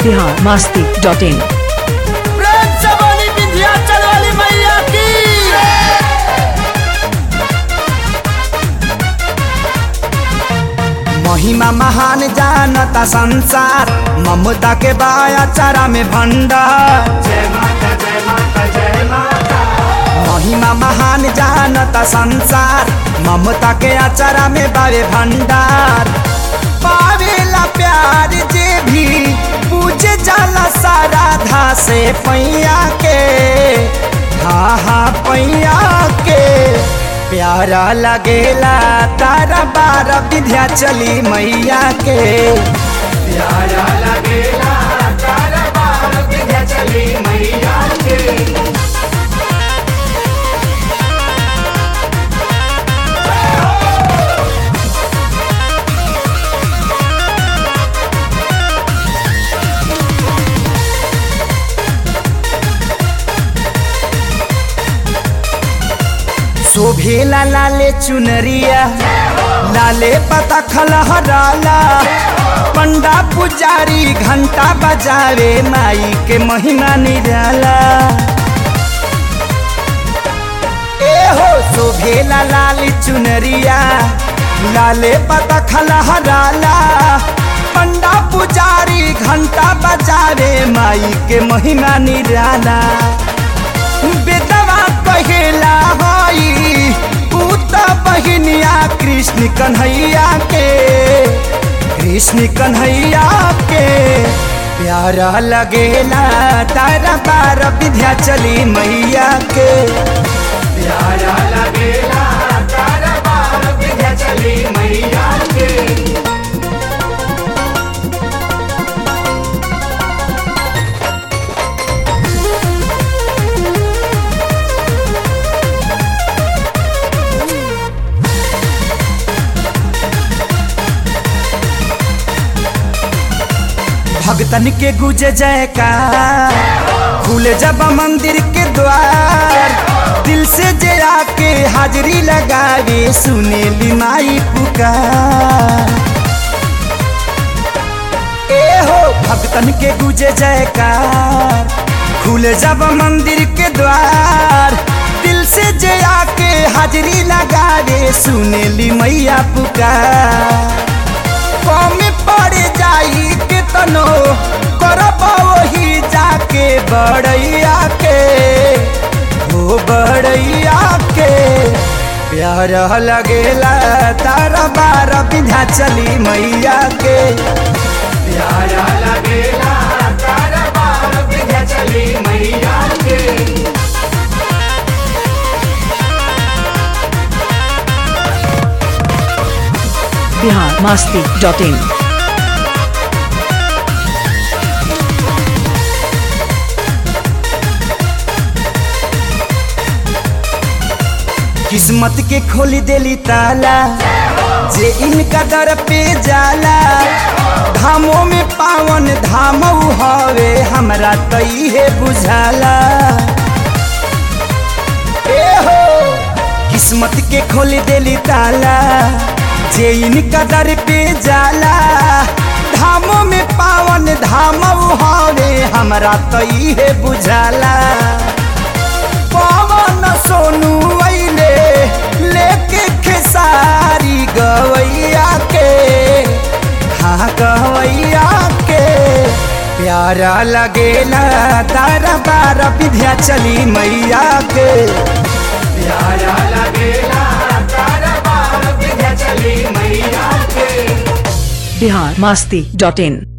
बिहार मास्ती dot in प्रेम से बोली विंध्याचल वाली मैया की महिमा महान जानता संसार ममता के बाया चारा में भंडार महिमा महान जानता संसार ममता के अचारा में बावे भंडार पावेला प्यार जे भी पूजे जाला सारा धा से पैया के हा हा पैया के प्यारा लगेला तारा बारा विद्या चली मैया के प्यारा लगेला तारा बारा विद्या चली मैया के शोभेला लाले चुनरिया लाले पता खलहराला पंडा पुजारी घंटा बजावे माई के महिमा निराला ए हो शोभेला लाली चुनरिया लाले पता खलहराला पंडा पुजारी घंटा बजावे माई के महिमा निराला बेदवा कहेला हई पूत बहिनिया कृष्ण कन्हैया के कृष्ण कन्हैया के प्यारा लगेला तारा बार विद्या चली मैया के प्यारा लगेला तारा बार विद्या चली मैया के भगतन के गुजे जयकार खुले जब मंदिर के द्वार दिल से जे आके हाजरी लगावे सुने माई पुकार ए हो भगतन के गुजे जयकार खुले जब मंदिर के द्वार दिल से जे आके हाजरी लगावे सुने मैया पुकार कम पड़ जाई के तनो करब वही जाके बड़ैया के हो बड़ैया के प्यार लगेला तारा बार बिधा चली मैया के प्यार लगेला तारा बार बिधा चली मैया के बिहार मास्ती डॉट इन किस्मत के खोली देली ताला जे इनका दर पे जाला धामों में पावन धाम हवे हमरा तई है बुझाला ए हो किस्मत के खोली देली ताला जे इनका दर पे जाला धामों में पावन धाम हवे हमरा तई है बुझाला पवन सोनू अइले लेके खेसारी गवैया के हाँ गवैया के प्यारा लगेला तारा बारा विद्या चली मैया के प्यारा लगेला तारा बारा विद्या चली मैया के बिहार मास्ती डॉट इन